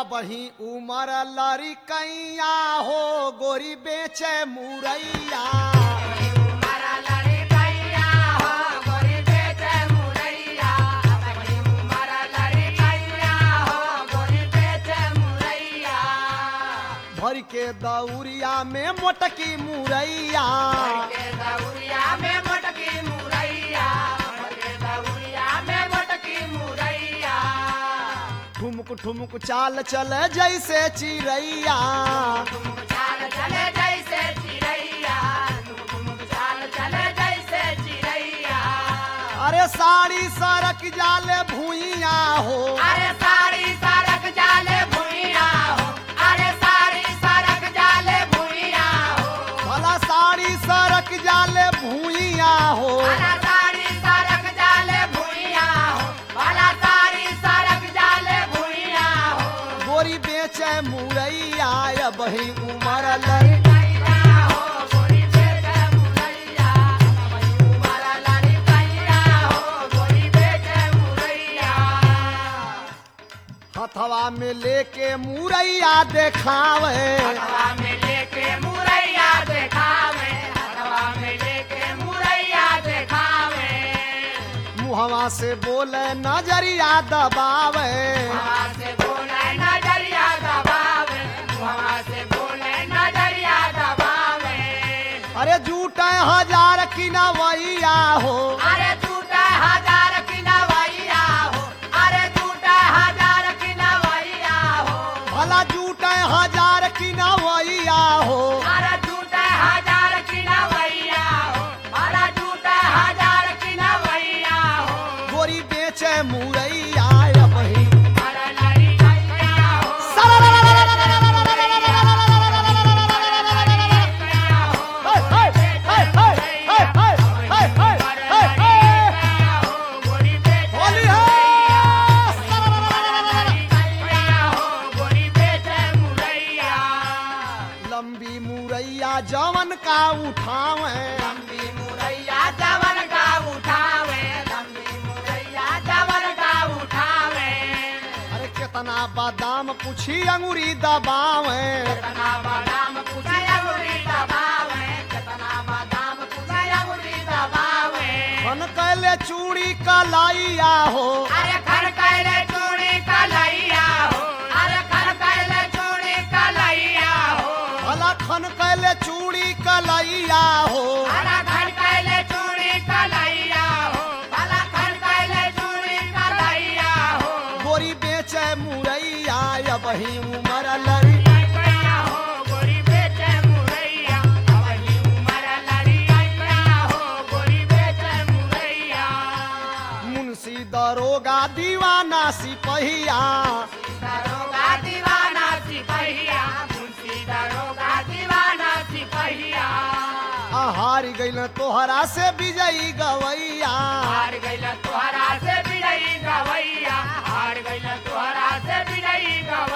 बही उमर लरी कैया हो गोरी बेचे मुरैया उमरा लड़ी कैया हो गोरी बेचे मुरैया अपनी उमरा लड़ी कैया हो गोरी बेचे मुरैया भर के दौरिया में मोटकी मुरैया के दौरिया में मोटकी मुरैया के दौरिया में मोटकी मुरैया ठुमक ठुमक चाल चले जैसे चिड़ैया चाल चले जैसे चिड़ैया चाल चले जैसे चिड़ैया अरे साड़ी सरक जाले भूइया हो अरे सारी सड़क जाले भुइया हो अरे सारी सड़क जाले भुइया हो भला साड़ी सरक जाले भूइया हो भला सारी सड़क जाले भुइया हो भला सारी सड़क जाले भुइया हो गोरी बेचे मुरैया या बही उमर लरी कैया हो गोरी बेटे मुरैया वही उमरा लड़ी कैया हो गोरी बेटे मुरैया हथवा में लेके मुरैया देखावे हवा में लेके मुरैया देखावे हवा में लेके मुरैया देखावे मुहवा से बोले नजरिया दबावे हवा से बोले नजरिया दबावे हवा से बोले नजरिया दबावे अरे जूटे हजार की नवैया हो अरे टूटा हजार की नवैया हो अरे टूटा हजार की नवैया हो भला जूटे हजार की नवैया हो अरे टूटा हजार की नवैया हो अरे टूटा हजार की नवैया हो गोरी बेचे मुरैया या बही अरे लड़ी कैया हो होली लंबी मुरैया जवन का उठावे अरे कितना बादाम पूछी अंगूरी दबावे खन कैले चूड़ी कलाइया हो अरे खर कैले चूड़ी कलैया हो अरे खर कैले चूड़ी कलैया हो भला खन कैले चूड़ी कलाइया हो भला खन कैले चूड़ी कलैया हो भला खन कैले चूड़ी कलैया हो गोरी बेचे मुरैया या बही उमर लरी कैया हो गोरी बेचे मुरैया अवली उमर लड़ी कैया हो गोरी बेचे मुरैया मुंशी दरोगा दीवाना सिपहिया दरोगा दीवाना सिपहिया मुंशी दरोगा दीवाना सिपहिया हार गइल तोहरा से विजयी गवैया हार गइल तोहरा से बिड़ई गवैया हार गइल तोहरा से बिड़ई गवैया